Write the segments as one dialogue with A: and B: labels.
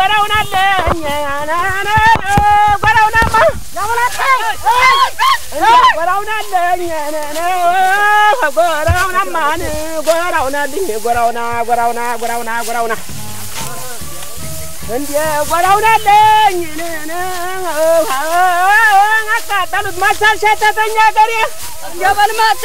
A: ጎራውን አለኝ ጎራውናማ ጎራውን አለኝ ጎራውናማን ጎራውን አለኝ ጎራውና ጎራውና ጎራውና ጎራውና እንዴ ጎራውን አለኝ አቃጠሉት ማሳል ሸተተኛ ገሬ እንደበልማተ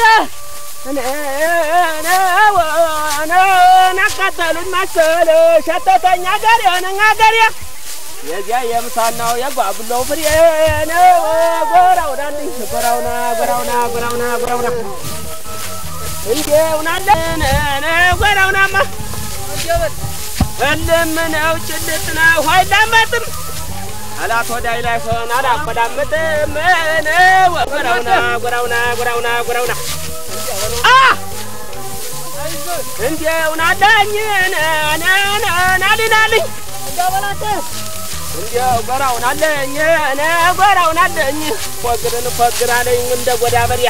A: አቃጠሉት ማሰል ሸተተኛ ገሬ ነኛ ገሬ የዚያ የምሳናው የጓብለው ፍሬ ነው ጎራውና አለኝ ጎራውና ጎራውና ጎራውና ጎራውና እንዴውናለን ጎራውናማ እልም ነው ጭልጥ ነው አይላመጥም አላት ወዳይ ላይ ሆን አላቆዳምጥም ነው ጎራውና ጎራውና ጎራውና ጎራውና አ እንዴውናለኝ ናሊናልኝ እንዲያው ጎራውን አለኝ ጎራውን አለኝ ፎግርን ፎግር አለኝ እንደ ጎዳ በሪያ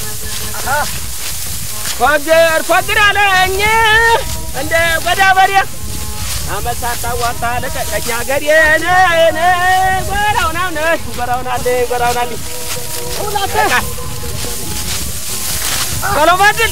A: ፎግር ፎግር አለኝ እንደ ጎዳ በሪያ አመሳታ ዋታ ለቀቀኛ ገሬን ጎራውን አለ ጎራውን አለ ጎራውን አለ ቶሎ በድል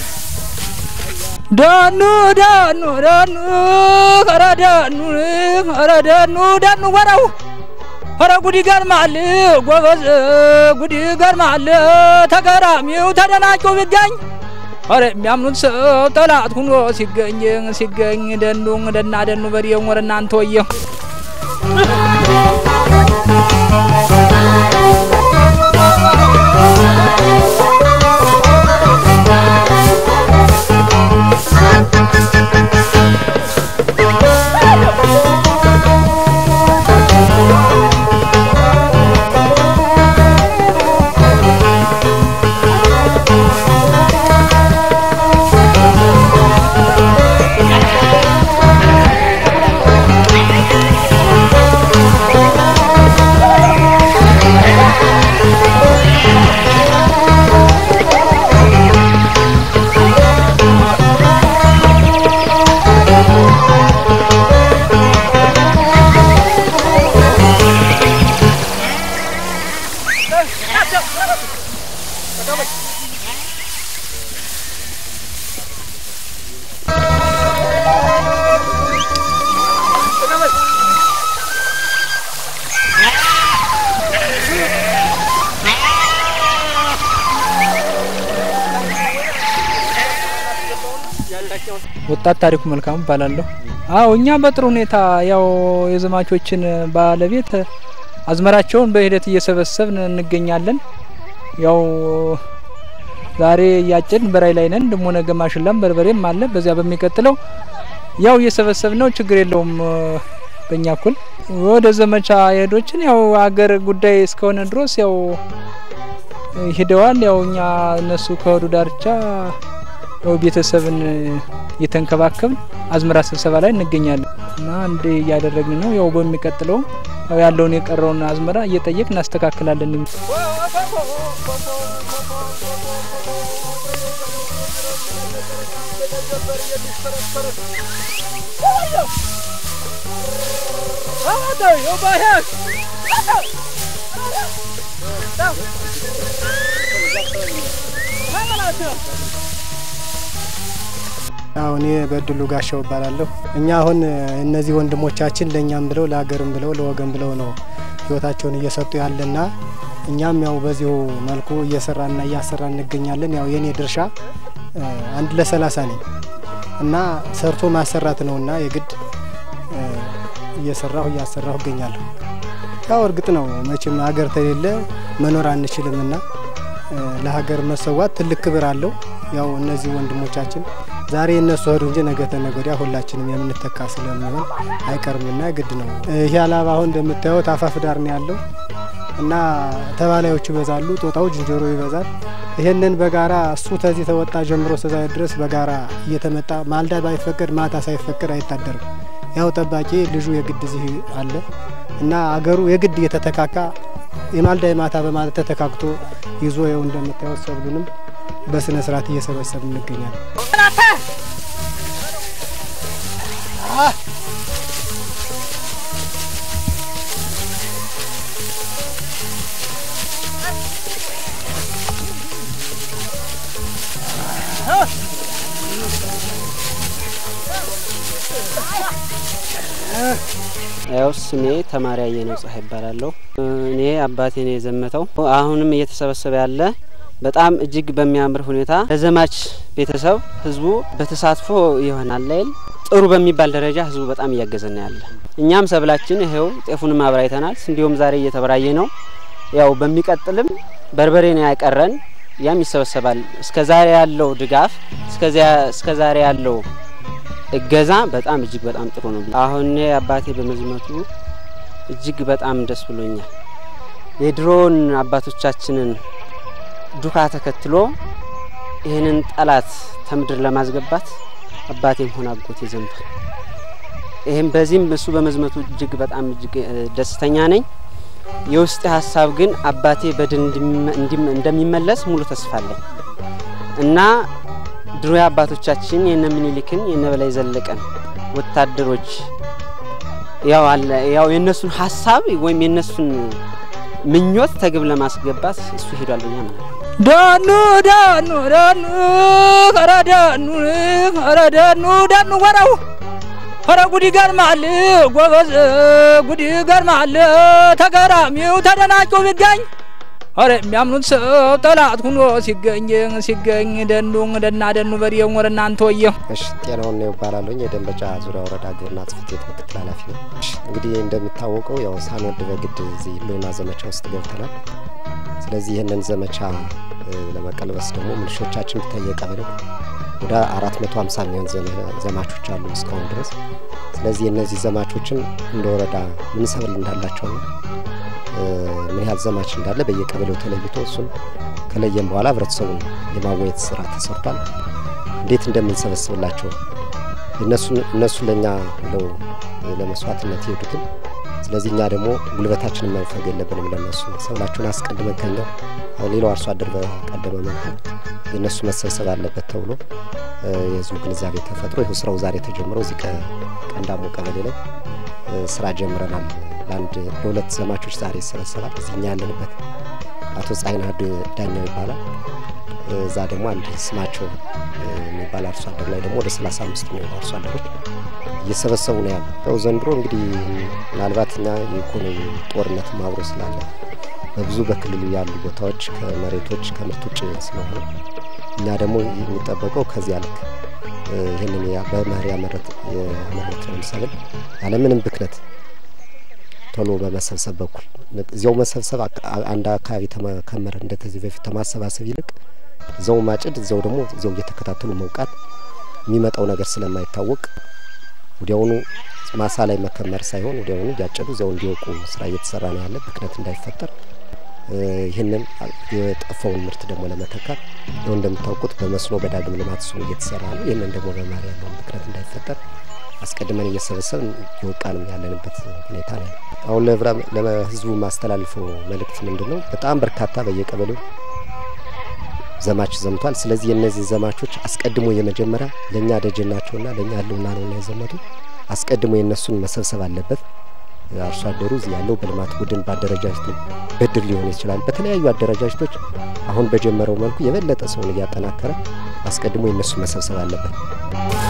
B: ዳኑ ዳኑ ዳኑ ኧረ ዳኑ ኧረ ዳኑ ዳኑ ወራው ኧረ ጉድ ይገርማል ጎበዝ ጉድ ይገርማል ተገራሚው ተደናቂው ቢገኝ ኧረ የሚያምኑት ሰው ጠላት ሁኖ ሲገኝ ሲገኝ ደኑ ደና ደኑ በሬው ወረ እናንተ ወየ ወጣት ታሪኩ መልካሙ እባላለሁ። አዎ እኛ በጥሩ ሁኔታ ያው የዘማቾችን ባለቤት አዝመራቸውን በሂደት እየሰበሰብን እንገኛለን። ያው ዛሬ እያጨድን በራይ ላይ ነን። ደሞ ነገ ማሽላም በርበሬም አለ። በዚያ በሚቀጥለው ያው እየሰበሰብን ነው። ችግር የለውም። በእኛ እኩል ወደ ዘመቻ የሄዶችን ያው አገር ጉዳይ እስከሆነ ድረስ ያው ሂደዋል። ያው እኛ እነሱ ከወዱ ዳርቻ ያው ቤተሰብን እየተንከባከብን አዝመራ ስብሰባ ላይ እንገኛለን እና አንድ እያደረግን ነው። ያው በሚቀጥለው ያው ያለውን የቀረውን አዝመራ እየጠየቅ እናስተካክላለን።
C: አዎ እኔ በድሉ ጋሻው እባላለሁ። እኛ አሁን እነዚህ ወንድሞቻችን ለእኛም ብለው ለሀገርም ብለው ለወገን ብለው ነው ህይወታቸውን እየሰጡ ያለና እኛም ያው በዚሁ መልኩ እየሰራና እያሰራ እንገኛለን። ያው የኔ ድርሻ አንድ ለሰላሳ ነኝ እና ሰርቶ ማሰራት ነውና የግድ እየሰራሁ እያሰራሁ እገኛለሁ። ያው እርግጥ ነው መቼም ሀገር ተሌለ መኖር አንችልምና ለሀገር መሰዋት ትልቅ ክብር አለው። ያው እነዚህ ወንድሞቻችን ዛሬ እነሱ ሄዱ እንጂ ነገ ተነገ ወዲያ ሁላችንም የምንተካ ስለሚሆን አይቀርምና ግድ ነው። ይህ አላባ አሁን እንደምታዩት አፋፍ ዳር ነው ያለው እና ተባላዮች ይበዛሉ፣ ጦጣው ዝንጀሮ ይበዛል። ይሄንን በጋራ እሱ ተዚህ ተወጣ ጀምሮ እስከዛ ድረስ በጋራ እየተመጣ ማልዳ ባይፈቀድ ማታ ሳይፈቀድ አይታደርም። ያው ጠባቂ ልጁ የግድ እዚህ አለ እና አገሩ የግድ እየተተካካ የማልዳ የማታ በማለት ተተካክቶ ይዞ ይኸው እንደምታዩት ሰብሉንም በስነ ስርዓት እየሰበሰብ እንገኛለን።
A: ያው ስሜ ተማሪ አየነው ፀሐይ ይባላለሁ። እኔ አባቴ ነው የዘመተው። አሁንም እየተሰበሰበ ያለ በጣም እጅግ በሚያምር ሁኔታ ለዘማች ቤተሰብ ህዝቡ በተሳትፎ ይሆናል ላይል ጥሩ በሚባል ደረጃ ህዝቡ በጣም እያገዘን ያለ። እኛም ሰብላችን ይሄው ጤፉንም አብራይተናል። እንዲሁም ዛሬ እየተበራየ ነው። ያው በሚቀጥልም በርበሬ ነው ያቀረን፣ ያም ይሰበሰባል። እስከ ዛሬ ያለው ድጋፍ እስከ ዛሬ ያለው እገዛ በጣም እጅግ በጣም ጥሩ ነው። አሁን አባቴ በመዝመቱ እጅግ በጣም ደስ ብሎኛል። የድሮውን አባቶቻችንን ዱካ ተከትሎ ይህንን ጠላት ከምድር ለማስገባት አባቴም ሆነ አጎቴ ዘምቷል። ይህም በዚህም እሱ በመዝመቱ እጅግ በጣም እጅግ ደስተኛ ነኝ። የውስጥ ሀሳብ ግን አባቴ በድል እንደሚመለስ ሙሉ ተስፋ አለኝ እና ድሮ አባቶቻችን የነ ምኒልክን የነ በላይ ዘለቀን ወታደሮች ያው አለ ያው የነሱን ሀሳብ ወይም የነሱን ምኞት ተግብ ለማስገባት እሱ ሄዷል ብዬ አምናለሁ።
B: ዳኑ ዳኑ ዳኑ ኧረ ዳኑ ኧረ ዳኑ ዳኑ ወራው ኧረ ጉድ ይገርማል ጎበዝ ጉድ ይገርማል ተገራሚው ተደናቂው ቢገኝ ኧረ የሚያምኑት ሰው ጠላት ሁኖ ሲገኝ ሲገኝ ደኑ ደና ደኑ በሬው ወረ እናንተ ወየ
D: እሺ ጤናውን ነው ይባላለኝ የደንበጫ ዙሪያ ወረዳ ግብርና ጽሕፈት ቤት ምክትል ኃላፊ ነው። እሺ እንግዲህ እንደሚታወቀው ያው ሳንወድ በግድ እዚህ ህልውና ዘመቻ ውስጥ ገብተናል። ስለዚህ ይህንን ዘመቻ ለመቀልበስ ደግሞ ምልሾቻችን ተየቀበለው ወደ አራት መቶ ሀምሳ የሚሆን ዘማቾች አሉ እስካሁን ድረስ። ስለዚህ እነዚህ ዘማቾችን እንደ ወረዳ ምን ሰብል እንዳላቸው ነው ምን ያህል ዘማች እንዳለ በየቀበሌው ተለይቶ እሱን ከለየም በኋላ ህብረተሰቡን የማወየት ስራ ተሰርቷል። እንዴት እንደምንሰበስብላቸው እነሱ ለእኛ ብለው ለመስዋዕትነት የሄዱትን ስለዚህ እኛ ደግሞ ጉልበታችንን መንፈግ የለብንም። ለነሱ ሰብላቸውን አስቀድመን ከኛው ሌላው አርሶ አደር በቀደመ መልኩ የእነሱ መሰብሰብ አለበት ተብሎ የህዝቡ ግንዛቤ ተፈጥሮ ይኸው ስራው ዛሬ ተጀምሮ እዚህ ቀንዳሞ ቀበሌ ላይ ስራ ጀምረናል። ለአንድ ለሁለት ዘማቾች ዛሬ ይሰበሰባል። እዚህ እኛ ያለንበት አቶ ፀሐይናድ ዳኛው ይባላል። እዛ ደግሞ አንድ ስማቸው የሚባል አርሶ አደር ላይ ደግሞ ወደ ሰላሳ አምስት የሚሆኑ አርሶ አደሮች እየሰበሰቡ ነው ያሉ። ያው ዘንድሮ እንግዲህ ምናልባት እኛ የኢኮኖሚ ጦርነት አብሮ ስላለ በብዙ በክልሉ ያሉ ቦታዎች ከመሬቶች ከምርት ውጭ ስለሆነ እኛ ደግሞ የሚጠበቀው ከዚያ ልክ ይህንን በመኸር ያመረትነውን ሰብል ያለምንም ብክነት ቶሎ በመሰብሰብ በኩል እዚያው መሰብሰብ አንድ አካባቢ ተመከመረ እንደዚህ በፊት ከማሰባሰብ ይልቅ እዛው ማጭድ እዛው ደግሞ እዛው እየተከታተሉ መውቃት የሚመጣው ነገር ስለማይታወቅ ወዲያውኑ ማሳ ላይ መከመር ሳይሆን ወዲያውኑ እያጨዱ እዚያው እንዲወቁ ስራ እየተሰራ ነው ያለ ብክነት እንዳይፈጠር ይህንን የጠፋውን ምርት ደግሞ ለመተካት ያው እንደምታውቁት በመስኖ በዳግም ልማት እሱም እየተሰራ ነው። ይህንን ደግሞ በመኸር ያለውን ብክነት እንዳይፈጠር አስቀድመን እየሰበሰብን እየወቃንም ያለንበት ሁኔታ ነው። አሁን ለህዝቡ ማስተላልፈው መልእክት ምንድን ነው? በጣም በርካታ በየቀበሌው ዘማች ዘምቷል። ስለዚህ የእነዚህ ዘማቾች አስቀድሞ የመጀመሪያ ለእኛ ደጀን ናቸውና ለእኛ ህልውና ነውና የዘመቱ አስቀድሞ የእነሱን መሰብሰብ አለበት። አርሶ አደሩ እዚህ ያለው በልማት ቡድን በአደረጃጀት በድር ሊሆን ይችላል። በተለያዩ አደረጃጀቶች አሁን በጀመረው መልኩ የበለጠ ሰውን እያጠናከረ አስቀድሞ የእነሱ መሰብሰብ አለበት።